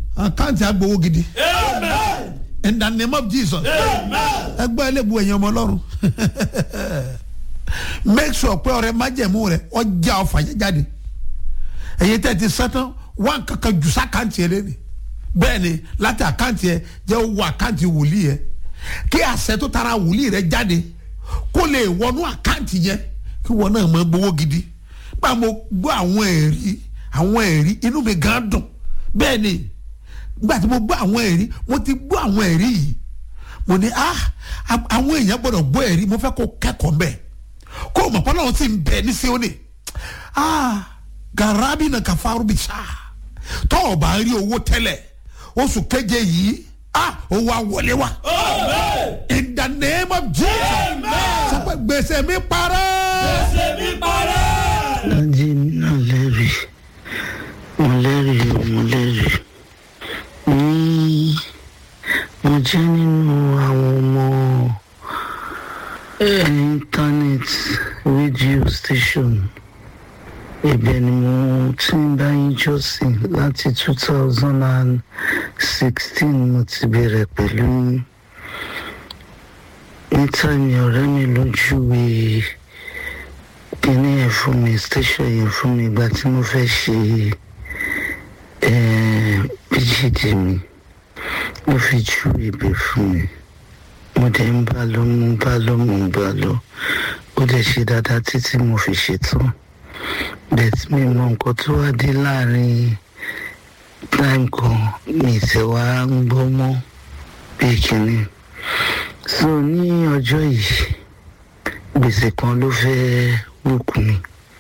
àkáǹtì agbowó gidi Amen. in the name of jesus Amen. ẹgbẹ́ ẹlẹ́bu ẹ̀yìn ọmọ ọlọ́run make sure pé ọrẹ májẹ̀mú rẹ ọjà ọfà yẹn jáde ẹ̀yin tẹ́ ti sẹ́tàn wá kankan jù sákàǹtì ẹ lẹ́nu bẹ́ẹ̀ ni láti àkáǹtì ẹ jẹ́ owó àkáǹtì wòlíì yẹ kí àṣẹ tó tara wòlíì rẹ jáde kó lè wọnú àkáǹtì yẹn kí wọn náà máa gbowó gidi bá mo gbọ́ àwọn ẹ̀rí àwọn ẹ̀rí inú mi gan dùn bẹ́ẹ̀ ni nígbà tí mo gbọ́ àwọn ẹ̀rí mo ti gbọ́ àwọn ẹ̀rí yìí mo ní ah a- àwọn èèyàn gbọ́dọ̀ gbọ́ ẹ̀rí mo fẹ́ kó kẹ́kọ̀ọ́ mbẹ́ kó o mọ̀ pọ́nlọ́wọ́ sì ń bẹ ní Síónì ah garabi na kafaru bi sa tọ́ ọ bá rí owó tẹ́lẹ̀ oṣù keje yìí ah owó awọlé wa Amen. in the name of Jesus Amen. sọ pé gbèsè mi parẹ́ Ẹsẹ̀ mi parẹ́. lájí mi náà lẹ́rìí mo lẹ́rìí o, mo lẹ́rìí ní mo jẹ́ nínú àwọn ọmọ eh, internet radio station ibẹ̀ ni mo ti ń bá yín jọ́sìn láti two thousand and sixteen mo ti bẹ̀rẹ̀ pẹ̀lú yín níta ni ọ̀rẹ́ mi lójú wèé kíní yẹn fún mi station yẹn fún mi ìgbà tí mo fẹ́ ṣe eh, pgd mi ó fi ju ibẹ̀ fún mi mo dẹ̀ ń bá lọ mo ń bá lọ mo ń bá lọ ó dẹ̀ ṣe dáadáa títí mo fi ṣetán bẹ́ẹ̀ mi mọ nǹkan tó wá dé láàrin time kan mi tẹ̀ wá ń gbọ́ mọ́ bí kíní so ní ọjọ́ yìí gbèsè kan ló fẹ́ wòkú mi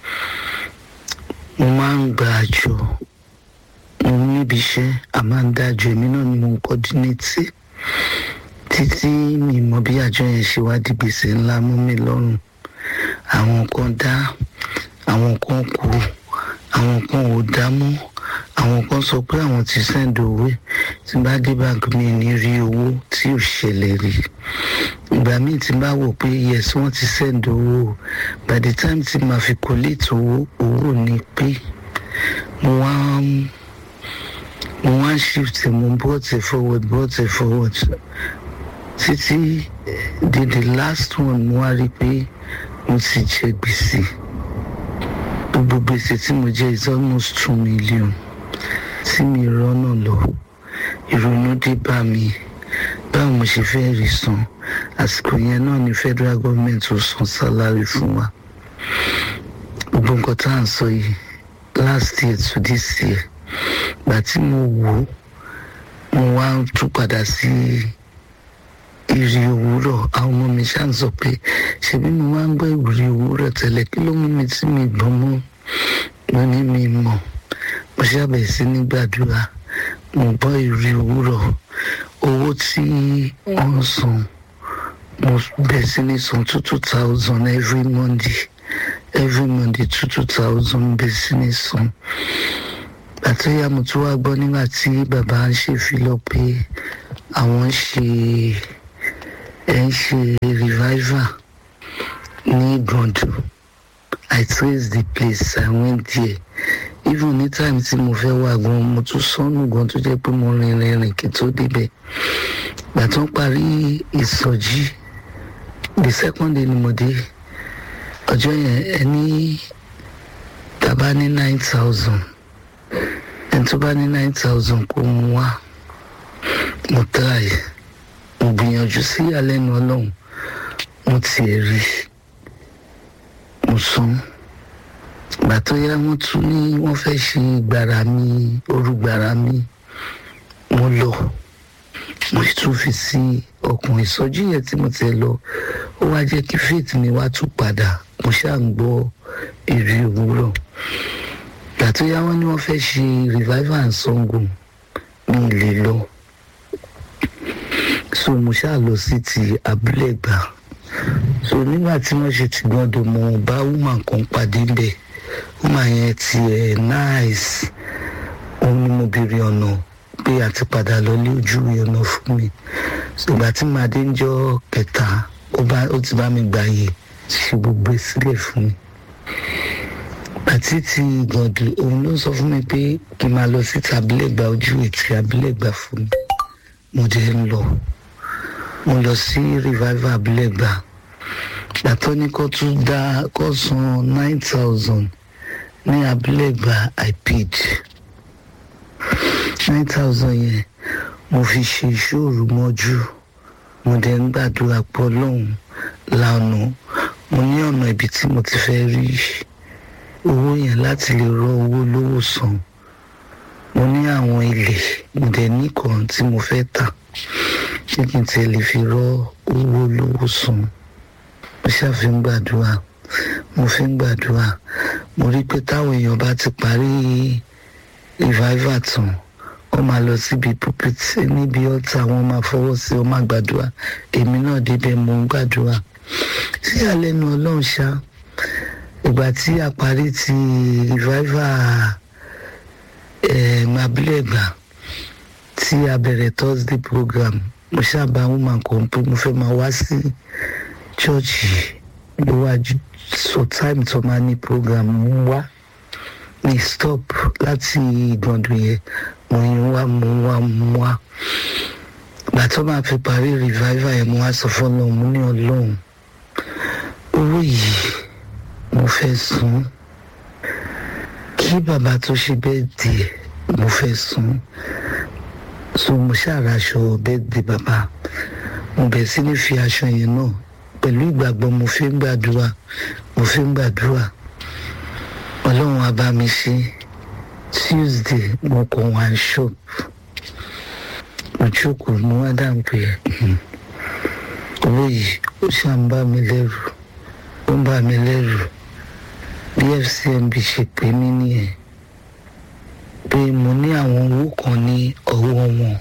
mo máa ń gba àjọ mo níbi iṣẹ́ a máa ń dájọ èmi náà ni mo ń kọ́dínétì títí mi mọ bí àjọ yẹn ṣe wá di gbèsè ńlá mú mi lọ́rùn àwọn kan dá àwọn kan kú àwọn kan ò dá mọ́ àwọn kan sọ pé àwọn ti sẹ́ńdì owó tí bá dé báńkì mi ní rí owó tí ò ṣẹlẹ̀ rí ìgbà míì tí n bá wò pé yes wọ́n ti send owó by the time tí màá fi collate owó owó ni pé mo wá ń- mo wá ń shift mo brought it forward brought it forward títí di the last one mo wá rí i pé mo ti jẹ gbèsè gbogbo gbèsè tí mo jẹ is almost two million tí mi rọ́nà lọ ìrònú dé bá mi báwo mo ṣe fẹ́ rí san àsìkò yẹn náà ni federal government ò san salary fún wa gbogbo nǹkan tá à ń sọ yìí last year to this year gbà tí mo wò ó mo wá tún padà sí ìrì òwúrọ̀ àwọn ọmọ mi ṣáà ń sọ pé ṣebí mo máa ń gbọ́ ìrì òwúrọ̀ tẹ́lẹ̀ kí ló mú mi tí mi gbọ́n mọ́ mo ní mi mọ̀ mo ṣàbẹ̀ sí ní gbàdúrà mo gbọ́ ìrì òwúrọ̀ owó tí wọ́n ń san mo bẹ̀rẹ̀ sí ní san two two thousand every monday every monday two two thousand bẹ̀rẹ̀ sí ní san àtúnyà mo tún wá gbọ́ nígbà tí bàbá ń ṣèfilọ̀ pé àwọn ń ṣe ẹ̀ ń ṣe revival ní gbọ̀ndù i trace the place i went there even ní time tí mo fẹ́ wá gan mo tún sọnù gan tó jẹ́ pé mo rìn rìn rìn kí n tó débẹ̀ gbà tó ń parí ìsọjí the second day ni mo dé ọjọ́ yẹn ẹni tàbá ní nine thousand ẹni tó bá ní nine thousand kó mú wá mo try mo gbìyànjú sí ìyàlẹ́nu ọlọ́run mo tiẹ̀ rí mo san ìgbà tó yá wọ́n tún ní wọ́n fẹ́ ṣe gbàrà mi orúgbàrà mi mo lọ mo sì tún fi sí ọkàn ìsọjí yẹn tí mo ti lọ ó wá jẹ́ kí faith mi wá tún padà mo ṣáà ń gbọ́ èrè òwúrọ̀ ìgbà tó yá wọ́n ní wọ́n fẹ́ ṣe revival and Ṣàngó mi ì lè lọ so mo ṣáà lọ sí ti abúlé gbà so nígbà tí wọ́n ṣe ti gbọ́dọ̀ mo bá woman kan pàdé bẹ́ẹ̀ woman yẹn ti ẹ̀ nice òun ni mo béèrè ọ̀nà pé àti padà lọ lé ojú ọ̀nà fún mi ìgbà tí màá dé ń jọ kẹta ó bá- ó ti bá mi gbààyè ṣe gbogbo ẹ̀ sílẹ̀ fún mi àti ti gàndù òun ló sọ fún mi pé kí n máa lọ sí tabilegba ojú ètí abilegba fún mi mo dẹ̀ ń lọ mo lọ sí revival abilegba gbàtọ́ ní kó tún dá kó san nine thousand ní abilegba i paid nine thousand yẹn mo fi ṣe ìṣòro mọ́jú mo dẹ̀ ń gbàdúrà pọ̀ lọ́hùn lánàá mo ní ọ̀nà ibi tí mo ti fẹ́ rí owó yẹn láti lè rọ owó lówó san mo ní àwọn ilé mo dẹ̀ ní kan tí mo fẹ́ tà ṣé kí n tiẹ̀ lè fi rọ owó lówó san mo ṣàfi ń gbàdúrà mo fi ń gbàdúrà mo rí pé táwọn èèyàn bá ti parí revival tán wọ́n máa lọ síbi pulpit níbi ọ̀tá wọ́n máa fọwọ́ sí wọ́n máa gbàdúrà èmi náà débẹ̀ mo ń gbàdúrà sí àlẹ́nu ọlọ́run ṣá ìgbà tí a parí ti revival mabilẹ̀gbà tí a bẹ̀rẹ̀ thursday program mo ṣàbá woman kan pé mo fẹ́ máa wá sí chọ́ọ̀chì ló wá so time tó máa ní program mú wá mi stop láti ìgbọ̀ndùn yẹn mo ń wá mo ń wá mo ń wá gbà tó máa fi parí revival yẹn mo wá sọ fọlọ́run mo ní ọlọ́run owó yìí mo fẹ́ san kí bàbá tó ṣe bẹ́ẹ̀ díẹ̀ mo fẹ́ san so mo ṣàràṣọ bẹ́ẹ̀ di bàbá mo bẹ̀ sí ní fi aṣọ yẹn náà pẹ̀lú ìgbàgbọ́ mo fi ń gbàdúrà mo fi ń gbàdúrà ọlọ́run á bá mi ṣe tuesday mo kàn wá shop mo jókòó mo wá dáhùn pé owó yìí ó ṣàn bá mi lẹ́rù ó ń bá mi lẹ́rù bí fcmb ṣe pè mí nìyẹn pé mo ní àwọn owó kan ní ọwọ́ wọn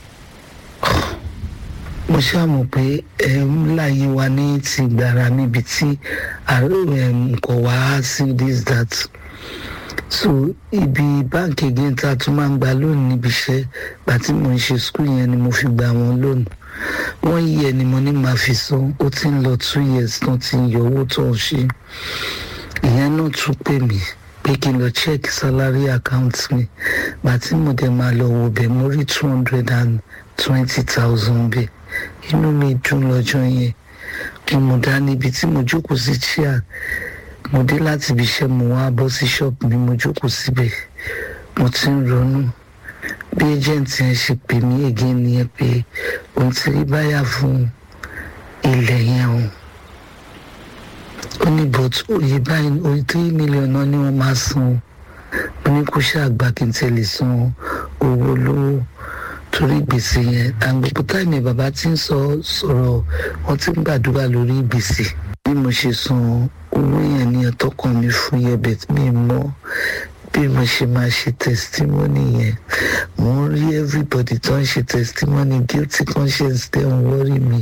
mo ṣàmù pé ẹ ń láyé wa ní ti gbàrà níbi tí nǹkan wá sí this that so ibi báǹkì again tá a tún máa ń gba lónìí níbi iṣẹ́ gbà tí mo ń ṣe skul yẹn ni mo fi gba wọn lónìí wọ́n yí ẹni mo ní máa fi san ó ti ń lọ two years tán ti ń yọ owó tó ń ṣe ìyẹn náà tún pè mí pé kí n lọ check salary account mi gbà tí mo dẹ̀ máa lọ wò bẹ́ẹ̀ mo rí two hundred and twenty thousand bẹ́ẹ̀ inú mi dùn lọ́jọ́ yẹn mo mú dání ibi tí mo jókòó sí chair mo dé láti ibi iṣẹ́ mo wá bọ́ sí ṣọ́ọ̀bù mi mo jókòó síbẹ̀ mo ti ń ronú bí agent yẹn ṣe pè mí again nìyẹn pé òun ti rí báyà fún ilẹ̀ yẹn o ó ní but òye báyìí òye three million náà ni wọ́n máa san mo ní kó ṣàgbà kí n tẹ̀lé san owó lówó torí gbèsè yẹn àgbègbè táìmì bàbá ti ń sọ sọ̀rọ̀ wọ́n ti ń gbàdúrà lórí gbèsè bí mo ṣe san owó yẹn ní ọtọkàn mi fún yẹbẹ mi mọ bí mo ṣe máa ṣe testimony yẹn mo ń rí everybody tó ń ṣe testimony guilty conscience tẹ́ ń wọ́rí mi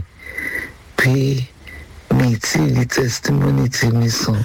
pé mi tí ì rí testimony tí mi sàn.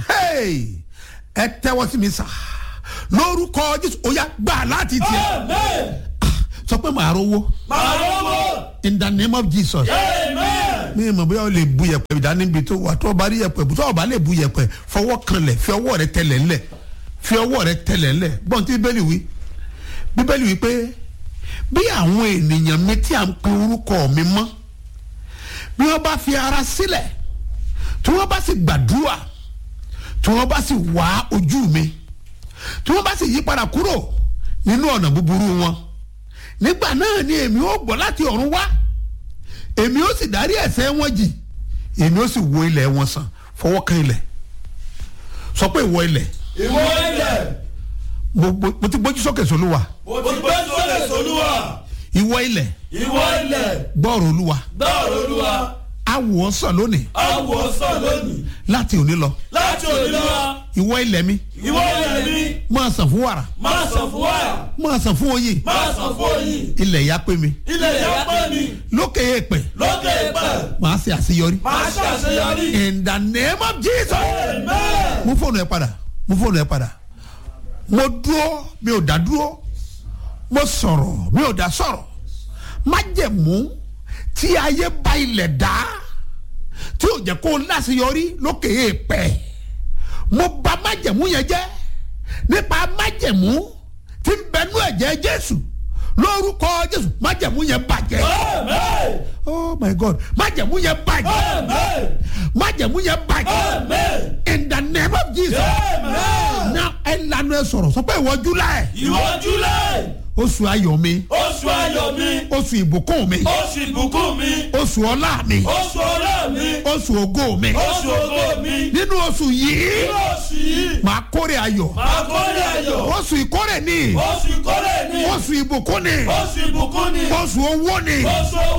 ẹ tẹ́wọ́ sí mi sà lórúkọ jésù ó yá gbà láti tiẹ̀ Amen. sọ pé màá rówó Màá lọ́wọ́. in the name of jesus. Amen. mi mọ̀ bóyá o lè bu yẹ̀pẹ̀ ìdánimbi tó wà tó o bá rí yẹ̀pẹ̀ bùtọ́ o bá lè bu yẹ̀pẹ̀ fọwọ́ kanlẹ̀ fi ọwọ́ rẹ tẹlẹ̀ ńlẹ̀ fi ọwọ́ rẹ tẹlẹ̀ ńlẹ̀ gbọ́n tí bíbélì wí bíbélì wí pé bí àwọn ènìyàn mi tí à ń pe orúkọ mi mọ́ bí wọ́n bá fi ara sílẹ̀ tí wọ́n bá sì gbàdúrà tí wọ́n bá sì wá ojú mi tí wọ́n bá sì yí padà kúrò nínú ọ̀nà búburú wọn nígbà náà ni èmi ó gbọ́ láti ọ̀run wá èmi ó sì dárí ẹ̀ṣẹ̀ wọn jì èmi ó sì wo ilẹ̀ wọn sàn fọwọ́ kan ilẹ̀ sọ pé ìwọ ilẹ̀ Ìwọ ilẹ̀. mo mo- mo ti gbójú sókè sólúwa Mo ti gbé sólè sólúwa. ìwọ ilẹ̀ Ìwọ ilẹ̀. gbọ́ọ̀rọ̀ olúwa Gbọ́ọ̀rọ̀ olúwa. awò ọ́ sàn lónìí Àwọ̀ sàn lónìí. láti òní lọ Láti òní lọ. ìwọ ilẹ̀ mi Ìwọ ilẹ̀ mi. máa sàn fún wàrà Máa sàn fún wàrà. máa sàn fún oyin Máa sàn fún oyin. ilẹ̀ ya pé mi Ilẹ̀ ìyá pẹ́ mi. lókè èèpẹ̀ Lókè ìpẹ́. màá ṣe àṣeyọrí Máa ṣàṣeyọrí. in the name of jesus Amen. mú fóònù ẹ padà mú fóònù ẹ padà mo dúró mi ò dá dúró mo sọ̀rọ̀ mi ò dá sọ̀rọ̀ májẹ̀mú tí ayé bá ilẹ̀ dá tí ò jẹ́ kó o láṣeyọrí lókè èèpẹ̀ mo bà májẹ̀mú yẹn jẹ́ nípa májẹ̀mú tí ń bẹnú ẹ̀jẹ̀ jésù lórúkọ jésù májẹ̀mú yẹn bàjẹ́ Amen. oh my god májẹ̀mú yẹn bàjẹ́ Amen. májẹ̀mú yẹn bàjẹ́ Amen. in the name of jesus Amen. now ẹ lanu ẹ sọ̀rọ̀ sọ pé ìwọ july Ìwọ July, oṣù ayọ̀ mi oṣù ayọ̀ mi, oṣù ìbùkún mi oṣù ìbùkún mi, oṣù ọlá mi oṣù ọlá mi, oṣù ògo mi oṣù ògo mi. nínú oṣù yìí Nínú oṣù yìí, màá kórè ayọ̀ màá kórè ayọ̀. oṣù ìkórè ni Oṣù ìkórè ni, oṣù ìbùkún ni oṣù ìbùkún ni, oṣù owó ni oṣù owó